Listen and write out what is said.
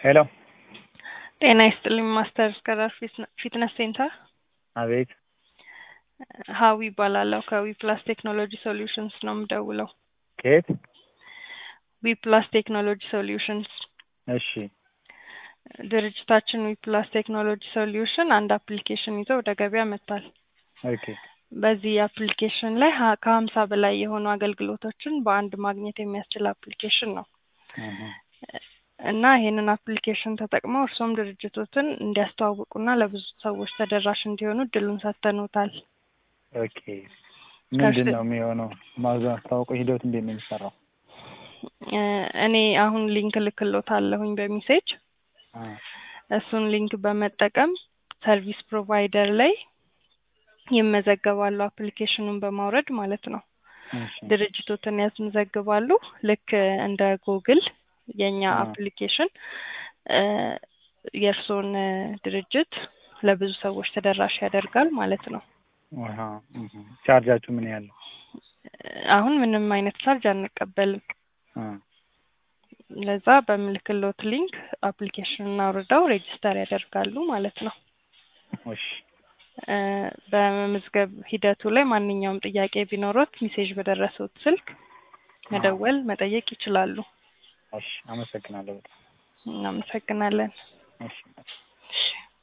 ሄሎ ጤና ይስጥልኝ ማስተር እስከዳር ፊትነስ ሴንተር አቤት ሀዊ ይባላለሁ ከዊ ፕላስ ቴክኖሎጂ ሶሉሽንስ ነው የምደውለው ከየት ዊ ፕላስ ቴክኖሎጂ ሶሉሽንስ እሺ ድርጅታችን ዊ ፕላስ ቴክኖሎጂ ሶሉሽን አንድ አፕሊኬሽን ይዞ ወደ ገበያ መጥቷል ኦኬ በዚህ አፕሊኬሽን ላይ ሀ- ከሀምሳ በላይ የሆኑ አገልግሎቶችን በአንድ ማግኘት የሚያስችል አፕሊኬሽን ነው እህ፣ እና ይሄንን አፕሊኬሽን ተጠቅመው እርሶም ድርጅቶትን እንዲያስተዋውቁና ለብዙ ሰዎች ተደራሽ እንዲሆኑ እድሉን ሰጥተኖታል ኦኬ ምንድን ነው የሚሆነው ማስተዋወቁ ሂደት እንዴት ነው የሚሰራው እ እኔ አሁን ሊንክ ልክሎታለሁኝ በሜሴጅ አ፣ እሱን ሊንክ በመጠቀም ሰርቪስ ፕሮቫይደር ላይ ይመዘገባሉ አፕሊኬሽኑን በማውረድ ማለት ነው እሺ ድርጅቶትን ያስመዘግባሉ ልክ እንደ ጉግል የእኛ አ። አፕሊኬሽን እ የእርስዎን እ ድርጅት ለብዙ ሰዎች ተደራሽ ያደርጋል ማለት ነው አሃ፣ እህ። ቻርጃችሁ ምን ያህል ነው አሁን ምንም አይነት ቻርጅ አንቀበልም አ፣ ለዛ በምልክሎት ሊንክ አፕሊኬሽኑን አውርደው ሬጅስተር ያደርጋሉ ማለት ነው እሺ እ በመመዝገብ ሂደቱ ላይ ማንኛውም ጥያቄ ቢኖሮት ሜሴጅ በደረሱት ስልክ መደወል መጠየቅ ይችላሉ እሺ አመሰግናለሁ በጣም እናመሰግናለን እሺ እሺ